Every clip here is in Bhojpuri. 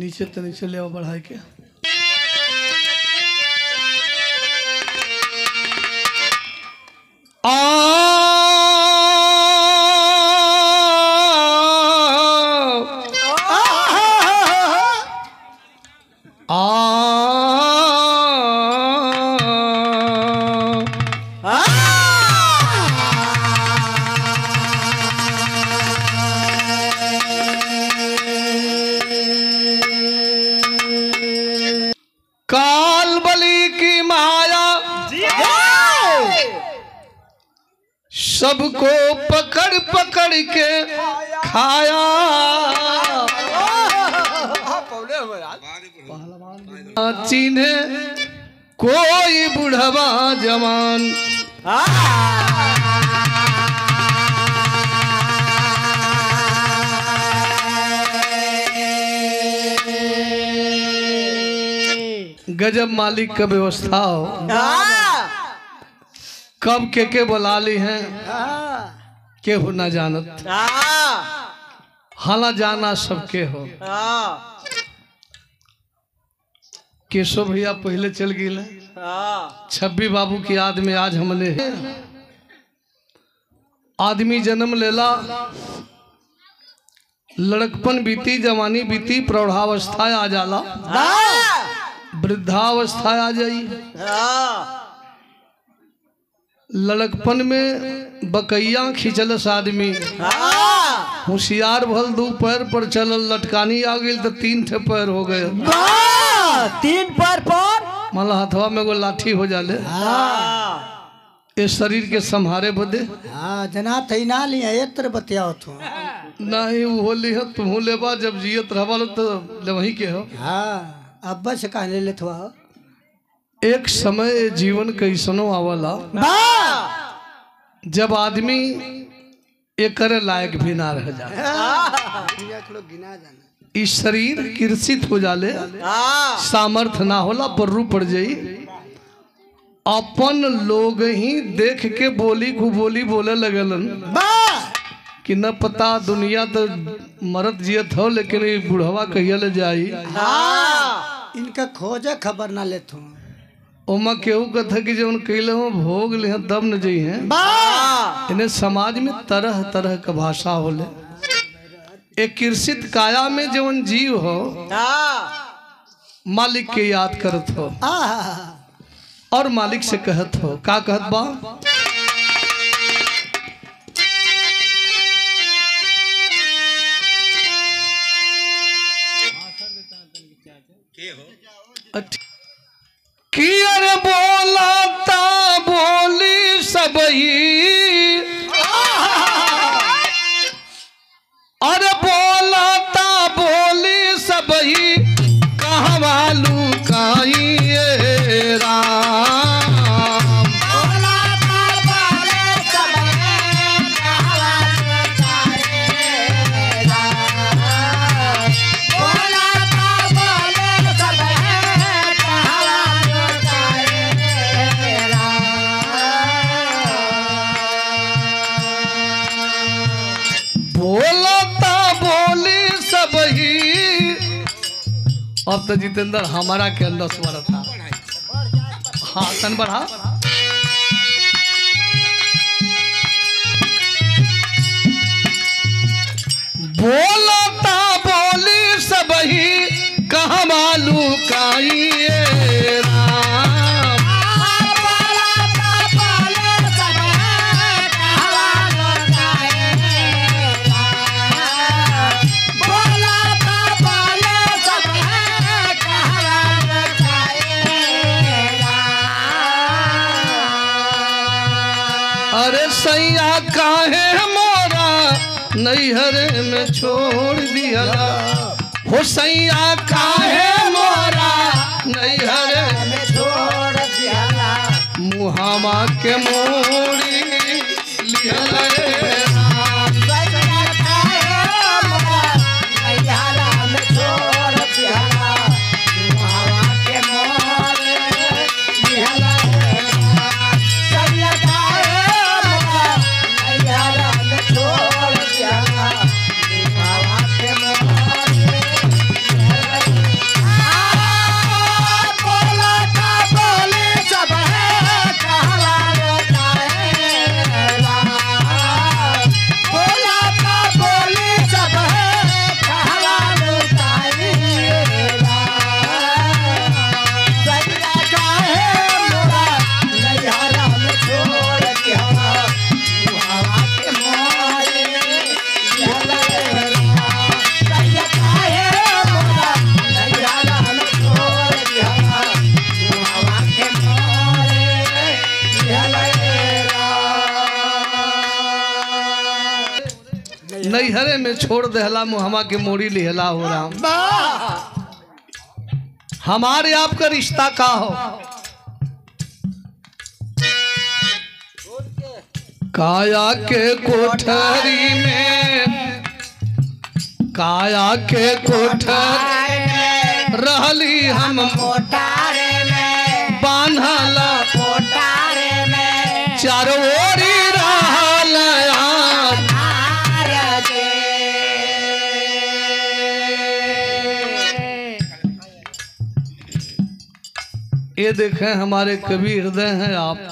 नीचे तो नीचे ले आओ बढ़ाई के काल बलि की माया सबको पकड़ पकड़ के खाया चिन्हे कोई बुढ़वा जवान गजब मालिक का व्यवस्था हो कब के के बुला ली हैं केहू ना जानत हाला जाना सबके हो केशव भैया पहले चल गए छब्बी बाबू की याद में आज हमने आदमी जन्म लेला लड़कपन बीती जवानी बीती प्रौढ़ावस्था आ जाला वृद्धावस्था आ जाई लड़कपन में बकैया खिंचलस आदमी होशियार भल दू पैर पर चलल लटकानी आ गई तो तीन ठे पैर हो गए तीन पर पर माला हथवा में एगो लाठी हो जाले ये शरीर के संहारे बदे हाँ जना थई ना लिया एत्र बतियाओ तू नहीं वो लिह तुम लेबा जब जियत रहबा तो ले वही के हो हाँ अब्बा से कहने ले थुआ एक समय जीवन कैसनो आवला जब आदमी एक करे लायक भी ना रह जाए इस शरीर कृषित हो जाले सामर्थ ना होला पर्रू पड़ जाई अपन लोग ही देख के बोली को बोली बोले लगलन कि न पता दुनिया तो मरत जियत हो लेकिन ये बुढ़वा कहिया ले जाई इनका खोजे खबर ना ले तू ओमा केहू कथा कि जवन कैले हो भोग ले तब न जई हैं इन्हें समाज में तरह तरह का भाषा होले एक कृषित काया में जवन जीव हो मालिक के याद करत हो आहा और मालिक से कहत हो का कहत बा अच्छ- कि अरे बोला ता बोली सबही अरे बोला ता बोली सबही कहवा लुकाई ये राम बोलता बोली सबही अब तो जितेंद्र हमारा के अंदर स्वर था हाँ तन बढ़ा बोलता बोली सबही कहाँ मालू काई राम अरे सैया काहे मोरा नैहर में छोड़ दिया हो सैया काहे मोरा नैहर मुहामा के मोड़ी लिहल राम। Yeah. नैहरे में छोड़ देहला मुहमा के मोड़ी लिहला हो राम हमारे आपका रिश्ता का हो काया के कोठरी में काया के कोठरी रहली हम कोटारे में बान्हला कोटारे में चारों ओरी रहल आग। हार दे ये देखें हमारे कवि हृदय हैं आप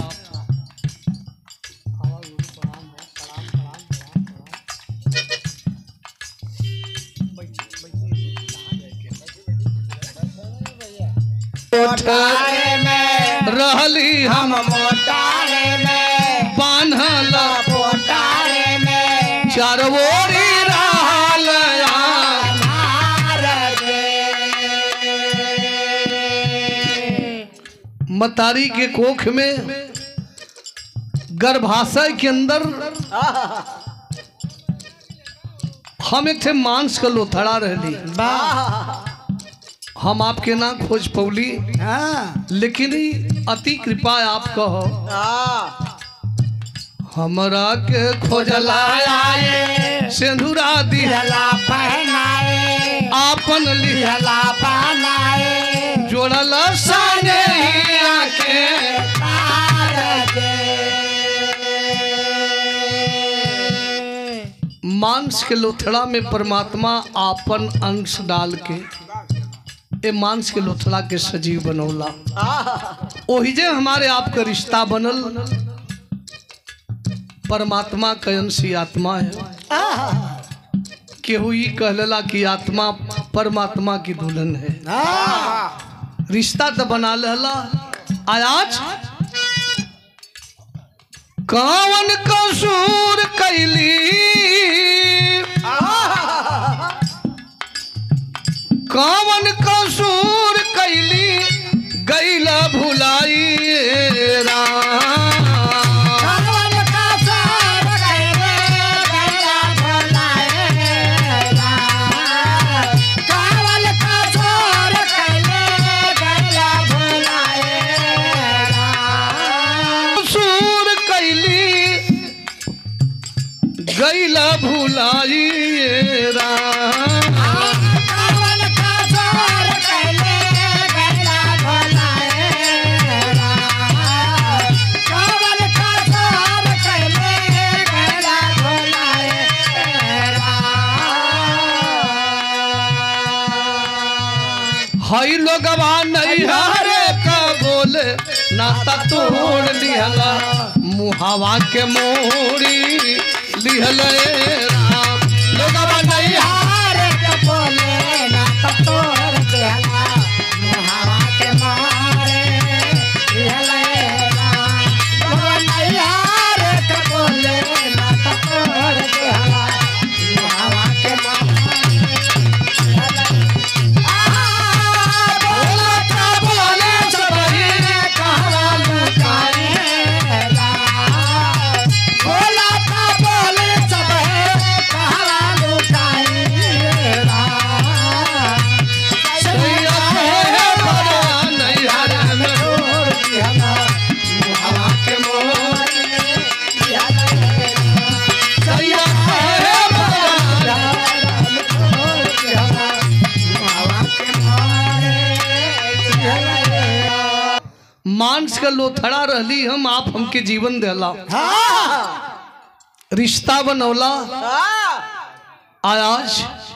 कोटारे में रहली हम हम मोटारे में बान्हला कोटारे में चारों ओरी रहल आग। हार दे मतारी के कोख में गर्भाशय के अंदर हम एक थे मांस का लोथड़ा रहली हम आपके ना खोज पौली हाँ लेकिन ई अति कृपा आप कहो हमरा के खोजला आए सिंधुरा दी हला पहनाए आपन लिह हला पहनाए जोड़ल साने के हार दे मांस के लोथड़ा में परमात्मा आपन अंश डाल के ए मांस के लोथड़ा के सजीव बनौला ओही जे हमारे आप का रिश्ता बनल परमात्मा का अंश ही आत्मा है केहू ई कहलेला कि आत्मा परमात्मा की दुल्हन है रिश्ता तो बना लेला आज कावन कसूर कैली कावन कसूर कैली गैला भुलाई राम भगवान का सार कैले गैला भुलाए राम। कावल का सार कैले गैला भुलाए राम। कसूर कैली गैला भुलाई राम कावल का सार कैले गैला भुलाए राम। कावल का सार कैले गैला भुलाए राम। हई लोगवा नहीं हरे का बोले नाता तोड़ लिहला मुहावा के मोड़ी लिहले राम लोगवा नहीं हार के बोले ना तो तोड़ देला मुहावा के मारे लले राम भगवान यार के बोले ना तो तोड़ देला मुहावा के मारे बोला था बोले सबही कहवा लुकाए राम बोला था बोले सबहे कहवा लुकाए राम सैया है बड़ा नहीं हरे में छोड़ दिया मुहावा के मोरे दिया सैया है बड़ा छोड़ दिया मुहावा के मोरे दिया मांस का लोथड़ा रहली हम आप हमके जीवन देला रिश्ता बनौला आज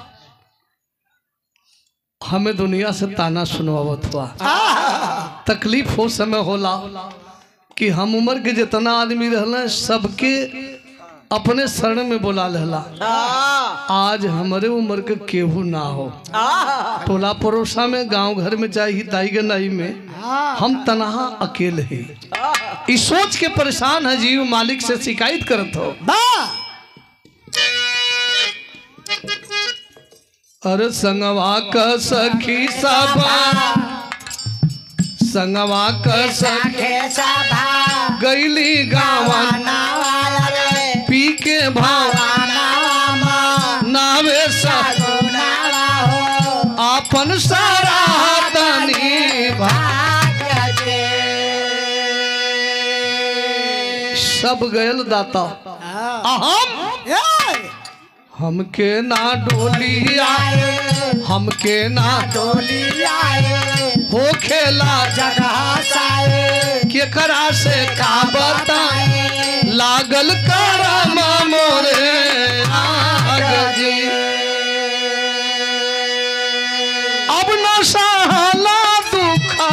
हमें दुनिया से ताना सुनवावत हुआ तकलीफ हो समय होला कि हम उम्र के जितना आदमी रहल सबके अपने शरण में बोला रहला आज हमारे उम्र के केहू ना हो टोला पड़ोसा में गांव घर में चाहे हिताई के नाई में हम तनहा अकेले ही इस सोच के परेशान है जीव मालिक से शिकायत करत हो अरे संगवा का सखी सबा संगवा का सखी के सभा गैली गावन नावाल रे पी के भाव नावा सब गयल दाता हाँ। आ हम ए, हमके ना डोली आए हमके ना डोली आए हो खेला जगह साए केकरा से का बताए लागल करम मोरे आग जी अब न सहला दुखा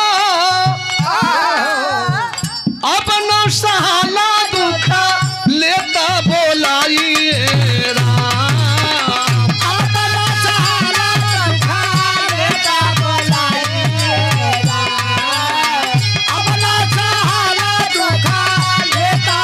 अब न सहला दुखा लेता बोलाइए राम अपना सहारा पंखा लेता बोलाइएगा अपना सहारा दुखा लेता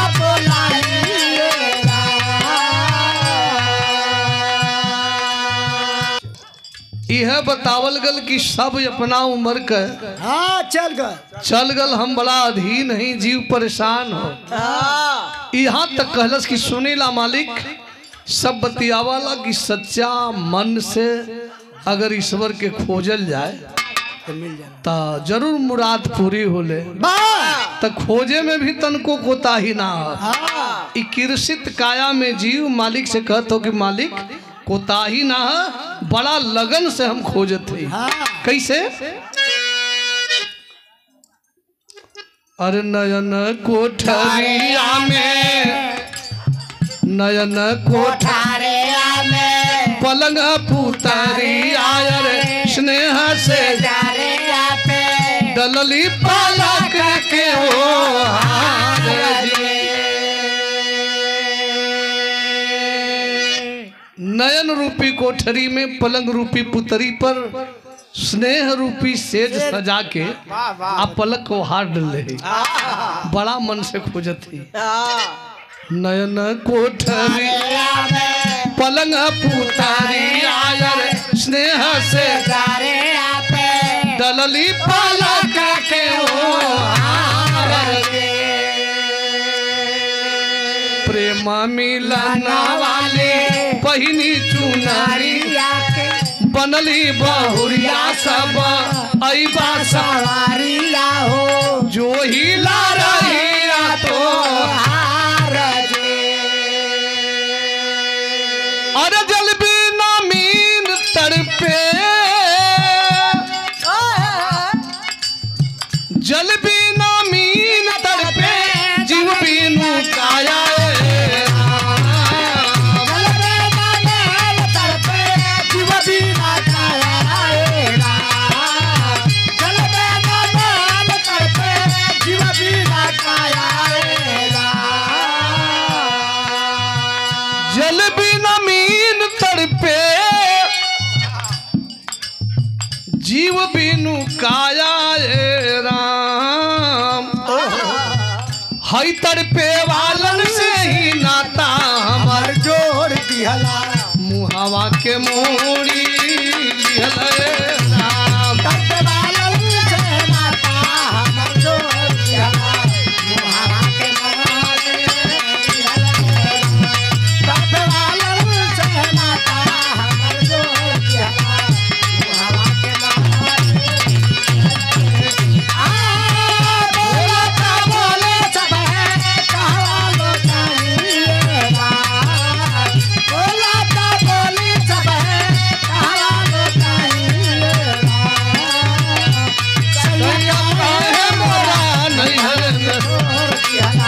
बोलाइएगा यह बतावल गल कि सब अपना उम्र के हाँ चल गए चल गल हम बड़ा अधीन नहीं जीव परेशान हो यहाँ तक कहलस कि सुनीला मालिक सब बतियावाला कि सच्चा मन से अगर ईश्वर के खोजल जाए तो मिल जाना तो जरूर मुराद पूरी होले तो खोजे में भी तनको कोताही ना हो हाँ ई कृषित काया में जीव मालिक से कहत हो कि मालिक कोताही ना है बड़ा लगन से हम खोजत हई हाँ कैसे अरे नयन कोठरिया में नयन कोठ कोठारे में पलंग पुतरिया रे स्नेह से जारे पे डलली पालक के ओ हार जी। नयन रूपी कोठरी में पलंग रूपी पुतरी पर स्नेह रूपी सेज सजा के आ पलक को हार डले बड़ा मन से खोजत ही नयन कोठरी पलंग पुतरी आयर स्नेह से जारे पे डलली पलक के ओ हार के। प्रेम मिलन वाले पहिनी चुनारी बनली बहुरिया सब ऐबा सब सवारिया हो जो ही ला रही तो अरे जल बिना मीन तड़पे जल बिना मीन तड़पे जीव बिनु काया ए राम। जल बिना मीन तड़पे जीव बिनु काया ए राम हई तड़पे वालन से ही नाता हमर जोड़ दिहला मुहावा के मोड़ी लिहल ए राम सैया काहे मोरा नैहर में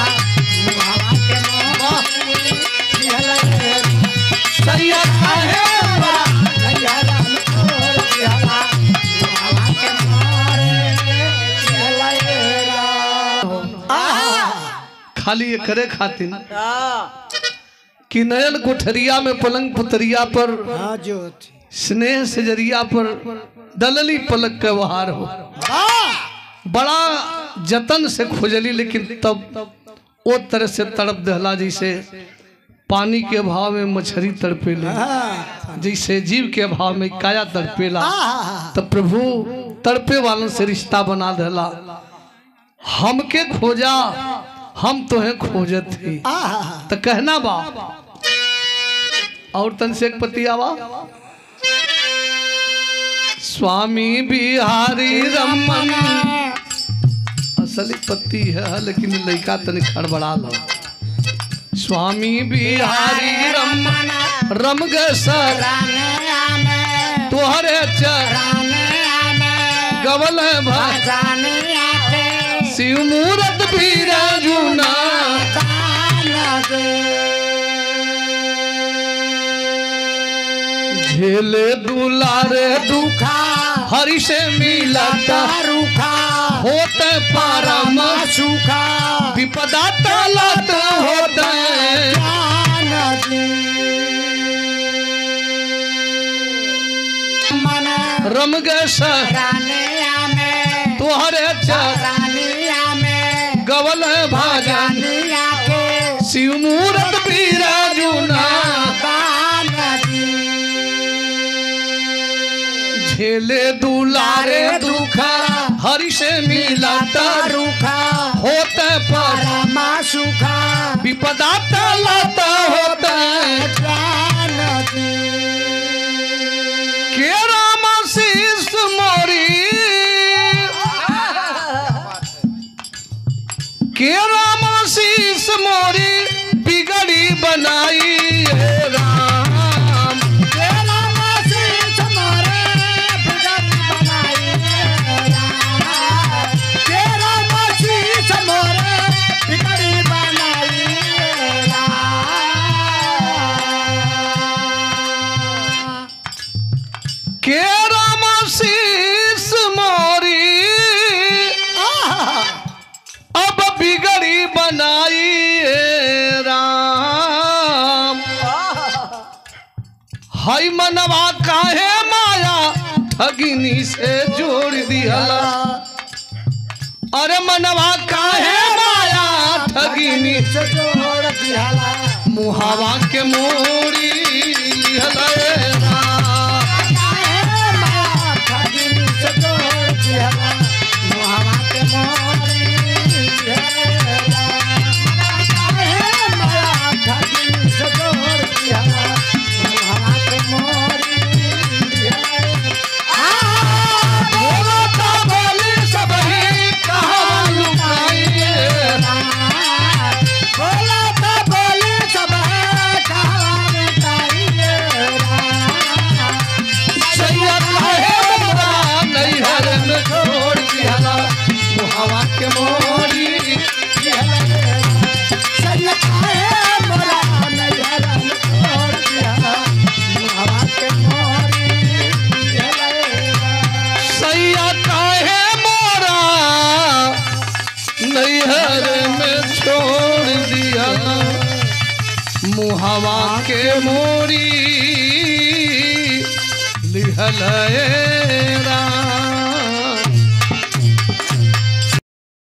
सैया काहे मोरा खाली ये करे खातिर कि नयन कोठरिया में पलंग पुतरिया पर हाँ जो थी स्नेह से जरिया पर दलली पलक के वहार हो बड़ा जतन से खोजली लेकिन तब ओ तरह से तड़प दहला जैसे पानी के अभाव में मछली तड़पेले हाँ जैसे जीव के अभाव में काया तड़पेला हाँ तब प्रभु तड़पे वालों से रिश्ता बना दहला हमके खोजा हम तो हैं खोजत ही हाँ तो कहना बा और तन से एक पति आवा स्वामी बिहारी रमन असली पति है लेकिन लड़का तने खड़बड़ा लो स्वामी बिहारी रम रम सर तोहरे चरण गवल भा शिव मूरत भी राजुना झेले दुलारे दुखा हरि से मिलता होत पारम सुखा विपदा तलत होत मन रम सर रानिया में तोहरे चरण रानिया में गवल भाजन रानिया के शिव मूरत भी राजुना झेले दुलारे दुखा हरि से मिलता रुखा होत पर परमा सुखा विपदा तलत होत के राम शीस मोरी के राम शीस मोरी बिगड़ी बनाई हे राम के राम शीस मोरी अब बिगड़ी बनाई हे राम हई मनवा काहे माया ठगिनी से जोड़ दिहला अरे मनवा काहे माया ठगिनी मुहावा के मोरी लिहला हे राम बोला था बोली सबही कहाँ लुकाई हे राम सैया काहे मोरा नैहर में छोड़ दिहला मुहावा के मोरी सैया काहे मोरा नैहर में छोड़ दिया मुहावा के मोरी लिहल ए